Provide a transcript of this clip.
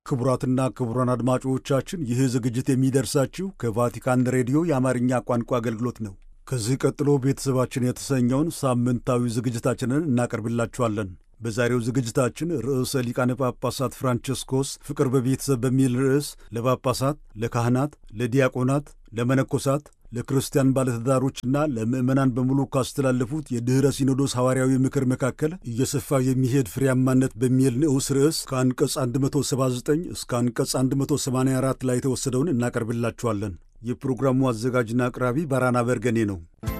ክቡራትና ክቡራን አድማጮቻችን ይህ ዝግጅት የሚደርሳችሁ ከቫቲካን ሬዲዮ የአማርኛ ቋንቋ አገልግሎት ነው። ከዚህ ቀጥሎ ቤተሰባችን የተሰኘውን ሳምንታዊ ዝግጅታችንን እናቀርብላችኋለን። በዛሬው ዝግጅታችን ርዕሰ ሊቃነ ጳጳሳት ፍራንቸስኮስ ፍቅር በቤተሰብ በሚል ርዕስ ለጳጳሳት፣ ለካህናት፣ ለዲያቆናት፣ ለመነኮሳት፣ ለክርስቲያን ባለትዳሮችና ለምዕመናን በሙሉ ካስተላለፉት የድኅረ ሲኖዶስ ሐዋርያዊ ምክር መካከል እየሰፋ የሚሄድ ፍሬያማነት በሚል ንዑስ ርዕስ ከአንቀጽ 179 እስከ አንቀጽ 184 ላይ የተወሰደውን እናቀርብላችኋለን። የፕሮግራሙ አዘጋጅና አቅራቢ ባራና በርገኔ ነው።